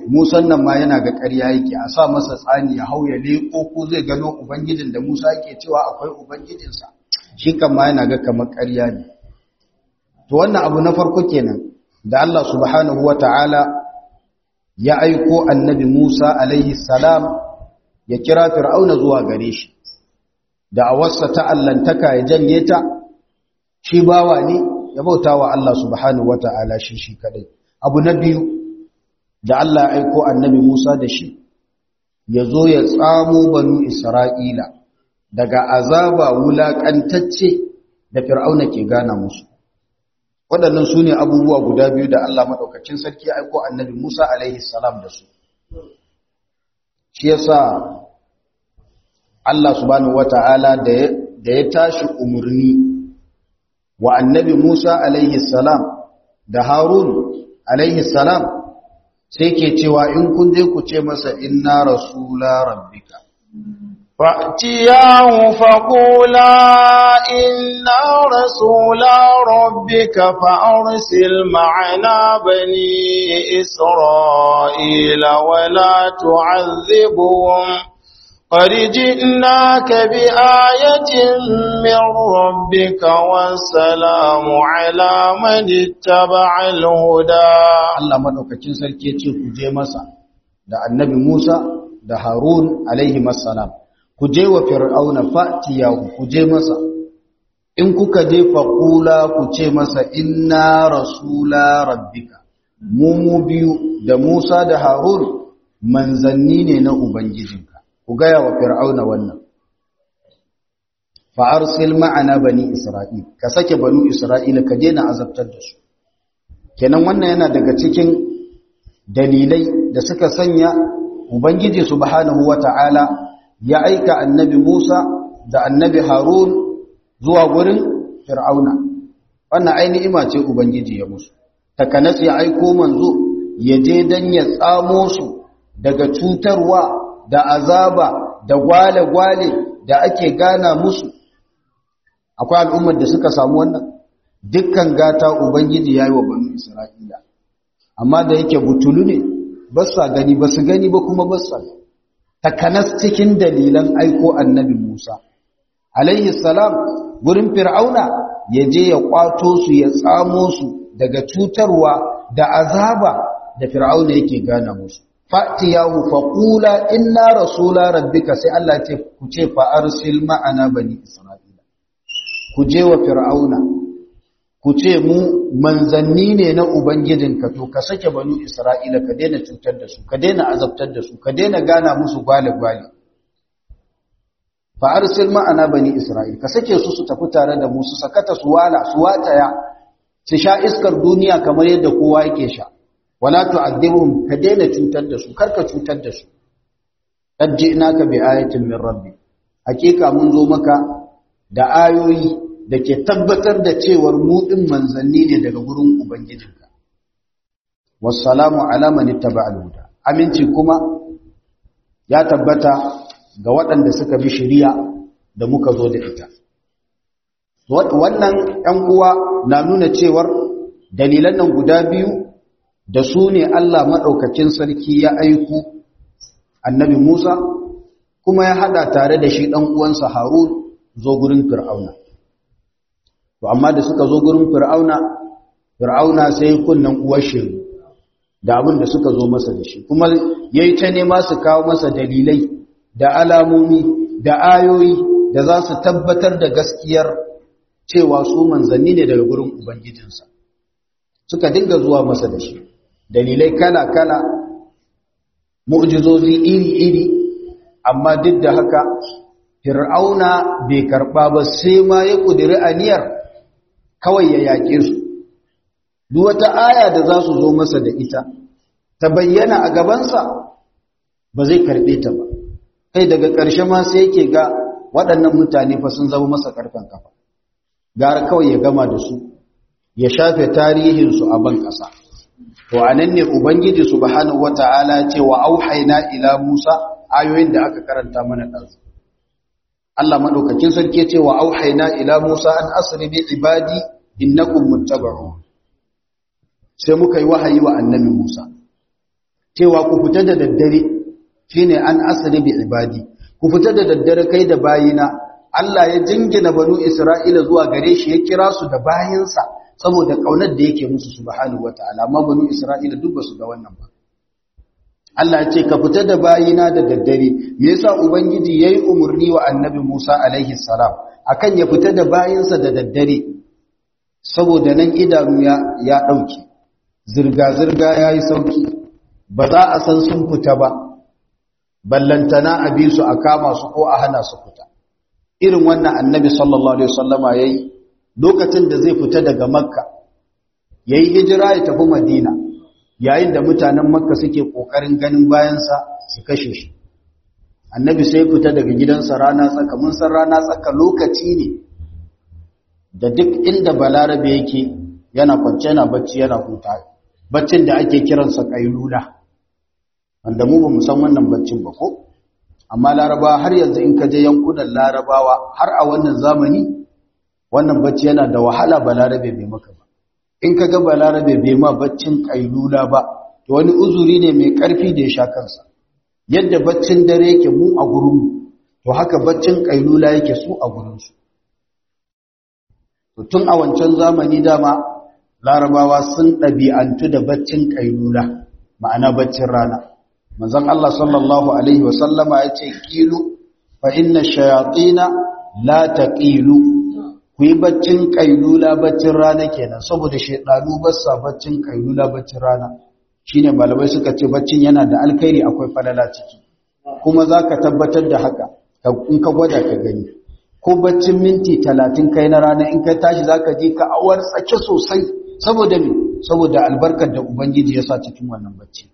musan nan ma yana ga ƙarya yake a sa masa tsani ya hau ya leƙo ko zai gano ubangijin da musa yake cewa akwai ubangijinsa shi kan ma yana ga kamar ƙarya ne to wannan abu na farko kenan da Allah subhanahu wa ta'ala ya aiko annabi Musa alaihi salam ya kira fir'auna zuwa gare shi da awarsa ta allantaka ya janye ta shi bawa ne ya bauta wa Allah subhanahu wa ta'ala shi shi kadai abu na biyu da Allah ya aiko annabi Musa da shi ya zo ya tsamo banu Isra'ila daga azaba wulaƙantacce da fir'auna ke gana musu waɗannan su ne abubuwa guda biyu da Allah maɗaukacin sarki aiko annabi Musa alaihi salam da su shi yasa Allah subhanahu wata'ala da ya tashi umarni wa annabi Musa alaihi salam da Harun alaihi salam sai ke cewa in kun je ku ce masa inna rasula rabbika
فأتياه فقولا إنا رسول ربك فأرسل معنا بني إسرائيل ولا تعذبهم قد جئناك بآية من ربك والسلام على من اتبع الهدى
Allah madaukakin sarki ya ce ku je masa da annabi Musa da Harun alaihi salam ku je wa fir'auna fatiyahu ku je masa in kuka je faqula ku ce masa inna rasula rabbika mu mu biyu da Musa da Harun manzanni ne na ubangijinka ku gaya wa fir'auna wannan fa arsil ma'ana bani isra'il ka sake banu isra'ila ka daina azabtar da su kenan wannan yana daga cikin dalilai da suka sanya ubangiji subhanahu wata'ala ya aika annabi Musa da annabi Harun zuwa gurin Fir'auna wannan ai ni'ima ce ubangiji ya musu takanas ya aiko manzo ya je dan ya tsamo su daga cutarwa da azaba da gwale-gwale da ake gana musu akwai al'ummar da suka samu wannan dukkan gata ubangiji yayi wa banu Isra'ila amma da yake butulu ne ba sa gani ba su gani ba kuma ba sa takanas cikin dalilan aiko annabi Musa alaihi salam gurin fir'auna ya je ya kwato su ya tsamo su daga cutarwa da azaba da fir'auna yake gana musu fatiyahu faqula inna rasula rabbika sai Allah ce ku ce fa arsil ma'ana bani isra'ila ku je wa fir'auna ku ce mu manzanni ne na Ubangijinka to ka sake banu Isra'ila ka daina cutar da su, ka daina azabtar da su, ka daina gana musu gwale-gwale. Fa'arsil ma'ana bani Isra'ila, ka sake su su tafi tare da musu, sakata su wala, su wataya, su sha iskar duniya kamar yadda kowa yake sha. Wala tu'addibhum ka daina cutar da su, karka cutar da su. Qad ji'naka bi ayatin min rabbi. Hakika mun zo maka da ayoyi da ke tabbatar da cewar muɗin manzanni ne daga gurin Ubangijinka. Wassalamu alaman ittaba al-huda. Aminci kuma ya tabbata ga waɗanda suka bi shari'a da muka zo da ita. Wannan ‘yan uwa na nuna cewar dalilan nan guda biyu da su ne Allah maɗaukacin sarki ya aiku annabi Musa kuma ya haɗa tare da shi ɗan uwansa Harun zo gurin Fir'auna. to amma da suka zo gurin fir'auna fir'auna sai kunnan uwar shiru da abin da suka zo masa da shi kuma yayi ta nema su kawo masa dalilai da alamomi da ayoyi da za su tabbatar da gaskiyar cewa su manzanni ne daga gurin ubangijinsa suka dinga zuwa masa da shi dalilai kala-kala mu'jizozi iri-iri amma duk da haka fir'auna bai karɓa ba sai ma ya ƙudiri aniyar kawai ya yaƙe su duk wata aya da za su zo masa da ita ta bayyana a gabansa ba zai karɓe ta ba kai daga ƙarshe ma sai yake ga waɗannan mutane fa sun zama masa ƙarfen kafa gara kawai ya gama da su ya shafe tarihinsu a ban ƙasa to a nan ne ubangiji subhanahu wata'ala ce wa auhaina ila musa ayoyin da aka karanta mana ɗansu Allah maɗaukakin sarki ce wa auhaina ila musa an asri bi ibadi innakum muttaba'un sai muka yi wahayi wa annabi musa cewa ku fita da daddare shine an asri bi ibadi ku fita da daddare kai da bayina Allah ya jingina banu Isra'ila zuwa gare shi ya kira su da bayinsa saboda kaunar da yake musu subhanahu wataala amma banu Isra'ila duk basu ga wannan ba Allah ya ce ka fita da bayina da daddare me yasa ubangiji yayi umurni wa annabi Musa alaihi salam akan ya fita da bayinsa da daddare saboda nan idanu ya ya dauke zirga zirga yayi sauki ba za a san sun fita ba ballantana a bi su a kama su ko a hana su fita irin wannan annabi sallallahu alaihi wasallama yayi lokacin da zai fita daga makka yayi hijira ya tafi madina yayin da mutanen makka suke kokarin ganin bayansa su kashe shi annabi sai fita daga gidansa rana tsaka mun san rana tsaka lokaci ne da duk inda balarabe yake yana kwance yana bacci yana huta baccin da ake kiransa kailula wanda mu ba mu san wannan baccin ba ko amma larabawa har yanzu in ka je yankunan larabawa har a wannan zamani wannan bacci yana da wahala balarabe bai maka ba in ka ga balarabe bai ma baccin kailula ba to wani uzuri ne mai karfi da ya sha kansa yadda baccin dare yake mu a gurinmu to haka baccin kailula yake su a gurinsu to tun a wancan zamani dama larabawa sun ɗabi'antu da baccin kailula ma'ana baccin rana manzon Allah sallallahu alaihi wasallama ya ce kilu fa inna shayatina la taqilu ku yi baccin kailula baccin rana kenan saboda shaidanu ba sa baccin kailula baccin rana shine malamai suka ce baccin yana da alkhairi akwai falala ciki kuma zaka tabbatar da haka in ka gwada ka gani ko baccin minti talatin kai na rana in kai tashi zaka ji ka awar tsake sosai saboda me saboda albarkar da ubangiji ya sa cikin wannan bacci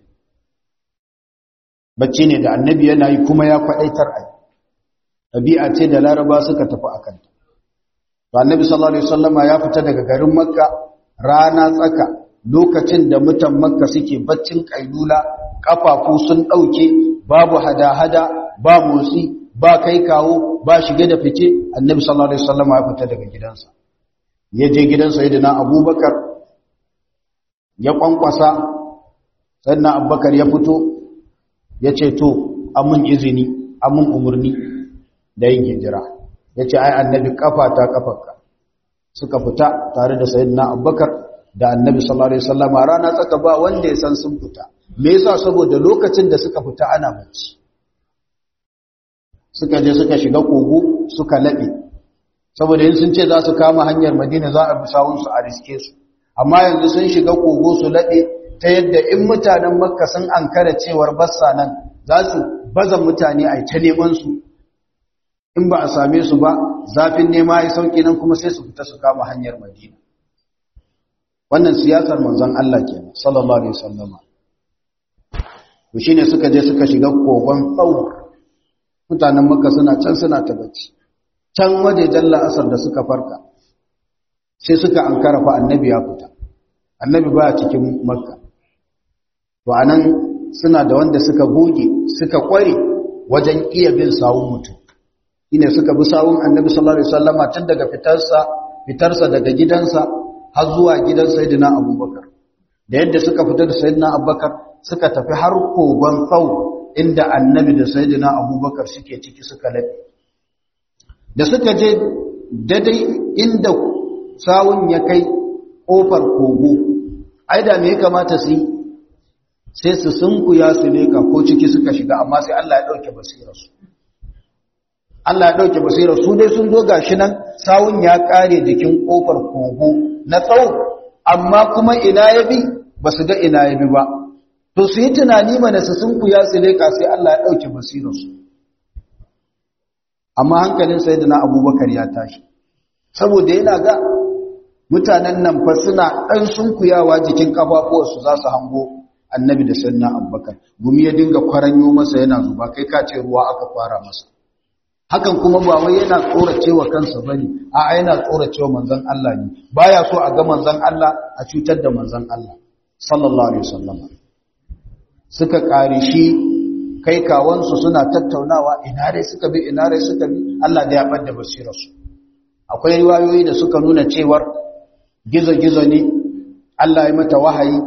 bacci ne da annabi yana yi kuma ya kwadaitar ai ɗabi'a ce da laraba suka tafi akan ta to annabi sallallahu alaihi wasallama ya fita daga garin makka rana tsaka lokacin da mutan makka suke baccin kailula kafafu sun dauke babu hada-hada ba motsi ba kai kawo ba shige da fice annabi sallallahu alaihi wasallama ya fita daga gidansa ya je gidan sayyidina abubakar ya kwankwasa sayyidina abubakar ya fito ya ce to amun izini amun umurni da yin hijira ya ce ai annabi kafa ta kafarka suka fita tare da sayyidina abubakar da annabi sallallahu alaihi wasallam rana tsaka ba wanda ya san sun fita me yasa saboda lokacin da suka fita ana bacci suka je suka shiga kogo suka labe saboda yin sun ce za su kama hanyar madina za a bi sawun su a riske su amma yanzu sun shiga kogo su labe ta yadda in mutanen makka sun ankara cewar bassa nan za su baza mutane a ta neman su in ba a same su ba zafin nema ya sauki nan kuma sai su fita su kama hanyar madina wannan siyasar manzon Allah ke sallallahu alaihi wasallama to shine suka je suka shiga kogon tsaur mutanen makka suna can suna ta bacci can waje jalla asar da suka farka sai suka ankara fa annabi ya fita annabi ba cikin makka to anan suna da wanda suka goge suka kware wajen iya bin sawun mutum ine suka bi sawun annabi sallallahu alaihi wasallama tun daga fitarsa fitarsa daga gidansa har zuwa gidan sayyidina abubakar da yadda suka fita da sayyidina abubakar suka tafi har kogon tsau inda annabi da sayyidina abubakar suke ciki suka laɓe da suka je daidai inda sawun ya kai ƙofar kogo ai da me ya kamata su yi sai su sunkuya su leka ko ciki suka shiga amma sai Allah ya ɗauke basirarsu Allah ya ɗauke basirar su dai sun zo gashi nan sawun ya ƙare jikin ƙofar kogo na tsawo amma kuma ina ya bi ba su ga ina ya bi ba to su yi tunani mana su sun kuya su leƙa sai Allah ya ɗauke basirarsu amma hankalin sai da na abubakar ya tashi saboda yana ga mutanen nan fa suna ɗan sun kuyawa jikin ƙafafuwarsu za su hango annabi da sannan abubakar gumi ya dinga kwaranyo masa yana zuba kai ka ce ruwa aka fara masa hakan kuma ba wai yana tsoracewa kansa bane a yana tsoracewa manzon Allah ne baya so a ga manzon Allah a cutar da manzon Allah sallallahu alaihi wasallam suka kare shi kai kawansu suna tattaunawa ina dai suka bi ina dai suka bi Allah da ya bada basirar su akwai riwayoyi da suka nuna cewar gizo-gizo ne Allah ya mata wahayi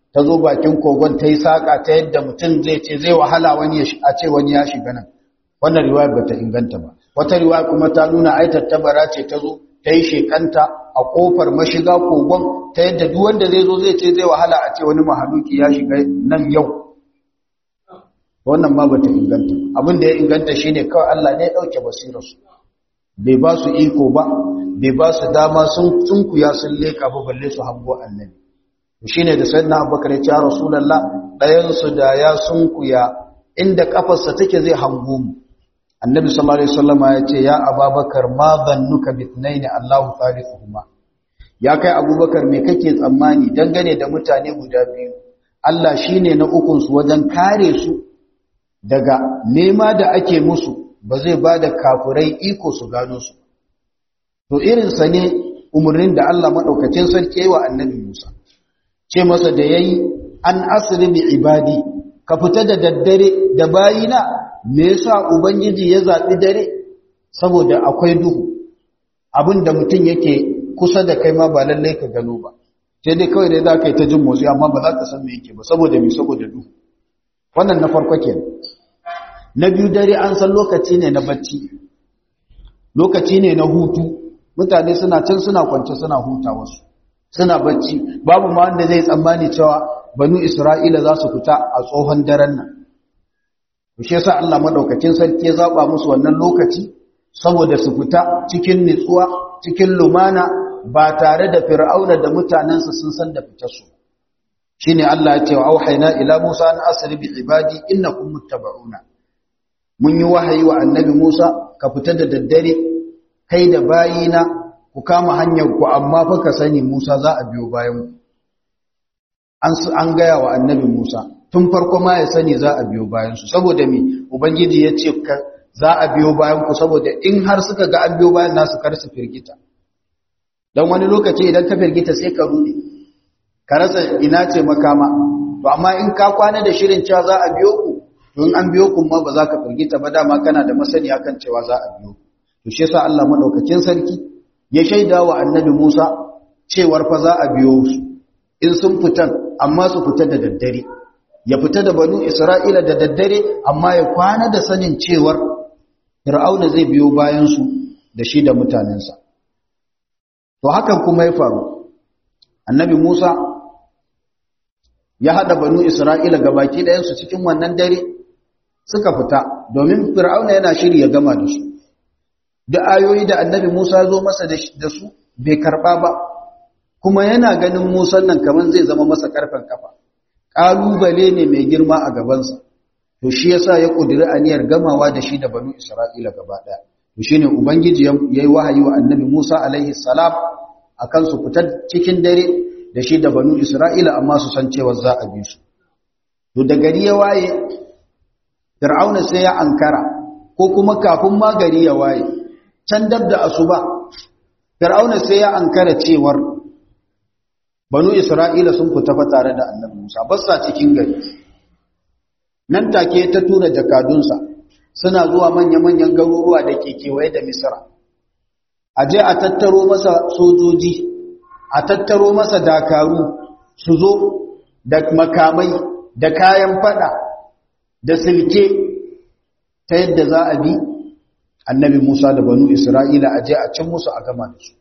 ta zo bakin kogon ta yi saƙa ta yadda mutum zai ce zai wahala wani a ce wani ya shiga nan wannan riwayar ba ta inganta ba wata riwaya kuma ta nuna ai tattabara ce ta zo ta yi shekanta a ƙofar mashiga kogon ta yadda duk wanda zai zo zai ce zai wahala a ce wani mahaluki ya shiga nan yau wannan ma ba ta inganta abin da ya inganta shine kawai Allah ne ya ɗauke basirarsu bai ba su iko ba bai ba su dama sun tsunkuya sun leka ba balle su hango annabi shi ne da sayyidina abubakar ya ce rasulallah ɗayansu da ya sunkuya inda kafarsa take zai hango mu annabi sallallahu alaihi wasallam ya ce ya ababakar ma zannuka bi thnaini allahu thalithuhuma ya kai abubakar me kake tsammani dangane da mutane guda biyu Allah shine na ukun su wajen kare su daga nema da ake musu ba zai ba da kafurai iko su gano su to irinsa ne umarnin da Allah maɗaukacin sarki wa annabi Musa ce masa da ya yi an asiri bi ibadi ka fita da daddare da bayina me yasa ubangiji ya zaɓi dare saboda akwai duhu abin da mutum yake kusa da kai ma ba lallai ka gano ba sai dai kawai dai za ka yi ta jin motsi amma ba za ka san me yake ba saboda me saboda duhu wannan na farko kenan na biyu dare an san lokaci ne na bacci lokaci ne na hutu mutane suna can suna kwance suna huta wasu suna bacci babu ma wanda zai tsammani cewa banu isra'ila za su fita a tsohon daren nan shi yasa Allah madaukakin sarki ya zaba musu wannan lokaci saboda su fita cikin nutsuwa cikin lumana ba tare da fir'auna da mutanensa sun san da fitar su shine Allah ya ce wa auhayna ila Musa an asri bi ibadi innakum muttaba'una mun yi wahayi wa annabi Musa ka fita da daddare kai da bayina ku kama hanyar ku amma fa ka sani Musa za a biyo bayan ku an an gaya wa annabi Musa tun farko ma ya sani za a biyo bayan su saboda me ubangiji ya ce za a biyo bayan ku saboda in har suka ga an biyo bayan nasu kar su firgita dan wani lokaci idan ka firgita sai ka rude ka rasa ina ce makama to amma in ka kwana da shirin cewa za a biyo ku to in an biyo ku ma ba za ka firgita ba dama kana da masaniya kan cewa za a biyo to shi yasa Allah madaukakin sarki ya shaida wa annabi Musa cewar fa za a biyo su in sun fitan amma su fita da daddare ya fita da banu Isra'ila da daddare amma ya kwana da sanin cewar Fir'auna zai biyo bayan su da shi da mutanensa to hakan kuma ya faru annabi Musa ya hada banu Isra'ila gabaki ɗayan su cikin wannan dare suka fita domin Fir'auna yana shiri ya gama da su da ayoyi da annabi Musa zo masa da su bai karba ba kuma yana ganin Musa nan kaman zai zama masa karfin kafa kalubale ne mai girma a gabansa to shi yasa ya kudiri aniyar gamawa da shi da banu Isra'ila gaba daya to shine ubangiji yayi wahayi wa annabi Musa alaihi salam akan su fitar cikin dare da shi da banu Isra'ila amma su san cewa za a bi su to da gari ya waye Fir'auna sai ya ankara ko kuma kafin ma gari ya waye can dab da asuba Fir'auna sai ya ankara cewar Banu Isra'ila sun fita fa tare da Annabi Musa ba sa cikin gari nan take ta tura jakadunsa suna zuwa manya-manyan garuruwa da ke kewaye da Misra aje a tattaro masa sojoji a tattaro masa dakaru su zo da makamai da kayan fada da silke ta yadda za a bi annabi Musa da banu Isra'ila a je a cin musu a gama da su.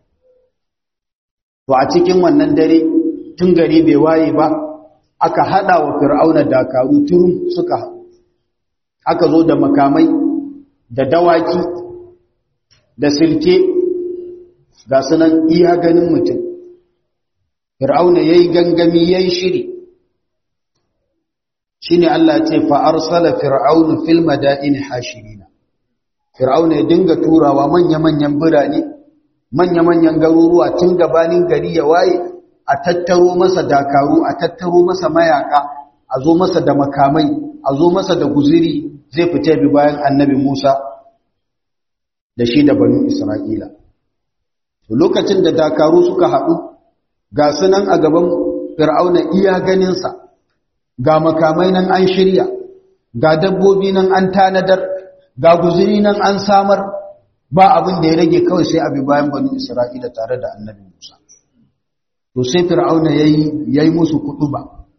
To a cikin wannan dare tun gari bai waye ba aka haɗa wa fir'auna dakaru turum suka aka zo da makamai da dawaki da silke ga sunan iya ganin mutum. Fir'auna ya yi gangami ya yi shiri shine Allah ce fa arsala fir'aunu fil madaini hashirina fir'auna ya dinga turawa manya-manyan birane manya-manyan garuruwa tun gabanin gari ya waye a tattaro masa dakaru a tattaro masa mayaka a zo masa da makamai a zo masa da guziri zai fita bi bayan annabi Musa da shi da banu Isra'ila lokacin da dakaru suka haɗu ga sunan a gaban fir'auna iya ganinsa ga makamai nan an shirya ga dabbobi nan an tanadar ga guzuri nan an samar ba abin da ya rage kawai sai abi bayan banu isra'ila tare da annabi musa to sai fir'auna yayi yayi musu kuduba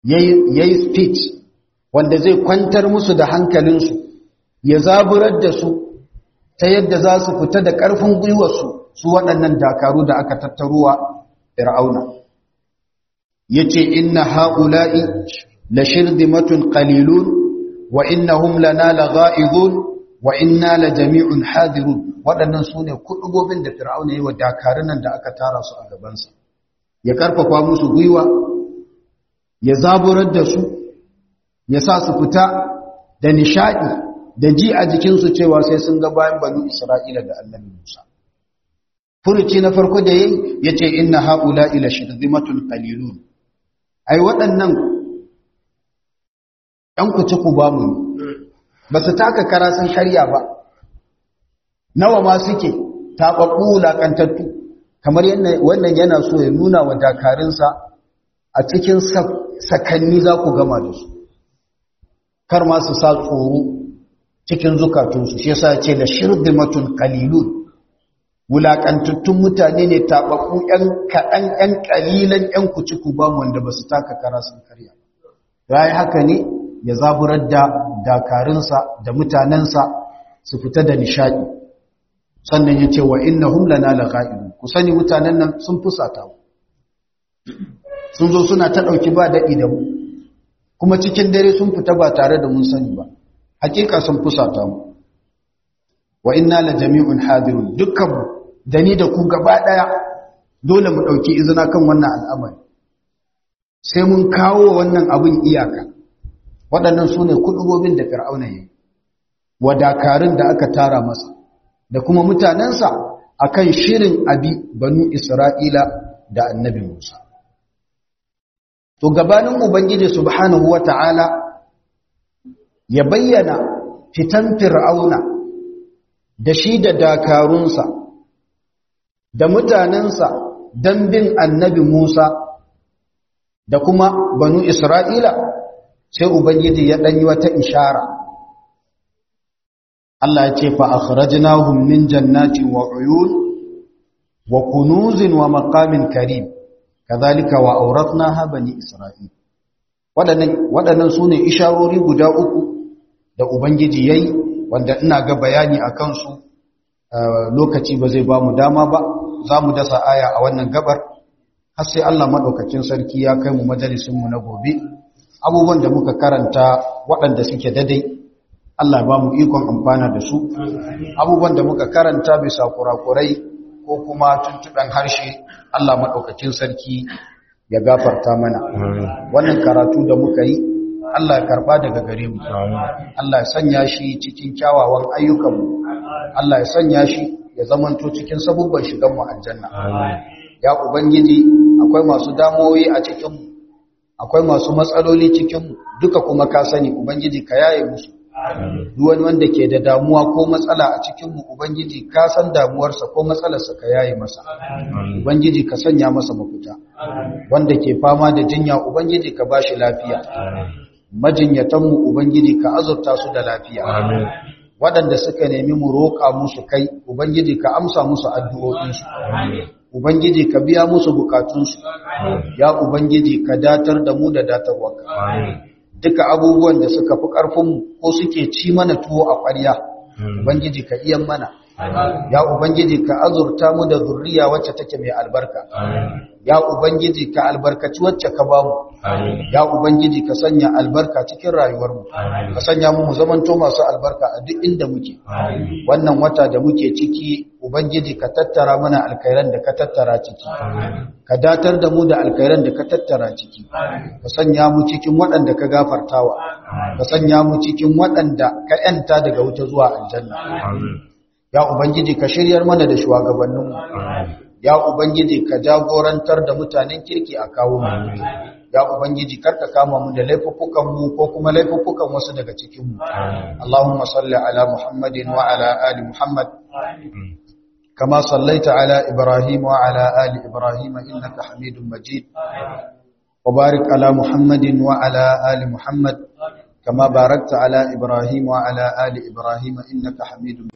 yayi speech wanda zai kwantar musu da hankalinsu ya zaburar da su ta yadda za su fita da ƙarfin gwiwarsu su waɗannan dakaru da aka tattaruwa fir'auna yace inna haula'i la shirdimatun qalilun wa innahum lana lagha'izun wa inna la jami'un hadirun waɗannan sune kudugobin da fir'auna yayi wa dakarun nan da aka tara su a gaban sa ya karfafa musu gwiwa ya zaburar da su ya sa su fita da nishadi da ji a jikin su cewa sai sun ga bayan banu Isra'ila da Annabi Musa furuci na farko da yayi yace inna haula'i la shirdimatun qalilun ai waɗannan ɗan kuci ku ba mu ba su taka kara sun karya ba nawa ma suke taɓaɓɓu wulaƙantattu kamar wannan yana so ya nuna wa dakarunsa a cikin sakanni za ku gama da su kar ma su sa tsoro cikin zukatunsu shi yasa ce da shirdimatun qalilun wulaƙantattun mutane ne taɓaɓɓu ‘yan kaɗan ‘yan ƙalilan ‘yan kuci ku ba wanda ba su taka kara sun karya ya yi haka ne ya zaburar da dakarunsa da mutanensa su fita da nishaɗi sannan ya ce wa inna humlana la ga'idu ku sani mutanen nan sun fusata mu sun zo suna ta ɗauki ba daɗi da mu kuma cikin dare sun fita ba tare da mun sani ba hakika sun fusata mu wa inna la jami'un hadirun dukkan mu da ni da ku gaba daya dole mu dauki izina kan wannan al'amari sai mun kawo wannan abin iyaka waɗannan sune kudubobin da fir'auna yayi wa dakarun da aka tara masa da kuma mutanensa akan shirin abi banu isra'ila da annabi musa to gabanin ubangiji subhanahu wata'ala ya bayyana fitan fir'auna da shi da dakarunsa da mutanensa don bin annabi Musa da kuma banu Isra'ila sai Ubangiji ya ɗanyi wata ishara. Allah ya ce fa akhrajnahum min jannatin wa uyun wa kunuzin wa maqamin karim kadhalika wa awratnaha bani Isra'il waɗannan waɗannan sune isharori guda uku da Ubangiji yayi wanda ina ga bayani a kansu lokaci ba zai ba mu dama ba za mu dasa aya a wannan gabar har sai Allah maɗaukakin sarki ya kai mu majalisunmu na gobe abubuwan da muka karanta waɗanda suke dadai Allah ba mu ikon amfana da su abubuwan da muka karanta bisa kurakurai ko kuma tuntuɓen harshe Allah maɗaukakin sarki ya gafarta mana wannan karatu da muka yi Allah ya karba daga gare mu Allah ya sanya shi cikin kyawawan ayyukanmu Allah ya sanya shi ya zamanto cikin sabubban shigan mu aljanna ya ubangiji akwai masu damoyi a cikin mu akwai masu matsaloli cikin mu duka kuma ka sani ubangiji ka yaye musu duk wani wanda ke da damuwa ko matsala a cikin mu ubangiji ka san damuwarsa ko matsalarsa ka yaye masa ubangiji ka sanya masa mafita wanda ke fama da jinya ubangiji ka bashi lafiya majinyatanmu Ubangiji ka azurta su da lafiya. Waɗanda suka nemi mu roƙa musu kai, Ubangiji ka amsa musu addu'o'insu. Ubangiji ka biya musu bukatunsu. Ya Ubangiji ka datar da mu da datarwarka. Duka abubuwan da suka fi ƙarfinmu ko suke ci mana tuwo a ƙwarya, Ubangiji ka iyan mana. Ya Ubangiji ka azurta mu da zurriya wacce take mai albarka. Ya Ubangiji ka albarkaci wacce ka bamu. Ya Ubangiji ka sanya albarka cikin rayuwarmu. Ka sanya mu zamanto masu albarka a duk inda muke. Wannan wata da muke ciki Ubangiji ka tattara mana alkairan da ka tattara ciki. Ka datar da mu da alkairan da ka tattara ciki. Ka sanya mu cikin waɗanda ka gafartawa. Ka sanya mu cikin waɗanda ka ‘yanta daga wuta zuwa aljanna. Ya Ubangiji ka shiryar mana da shugabanninmu. Ya Ubangiji ka jagorantar da mutanen kirki a kawo mu. Ya Ubangiji karka kama mu da laifukan mu ko kuma laifukan wasu daga cikin mu. Allahumma salli ala Muhammadin wa ala ali Muhammad. كما صليت على إبراهيم وعلى آل إبراهيم إنك حميد مجيد وبارك على محمد وعلى آل محمد كما باركت على إبراهيم وعلى آل إبراهيم إنك حميد مجيد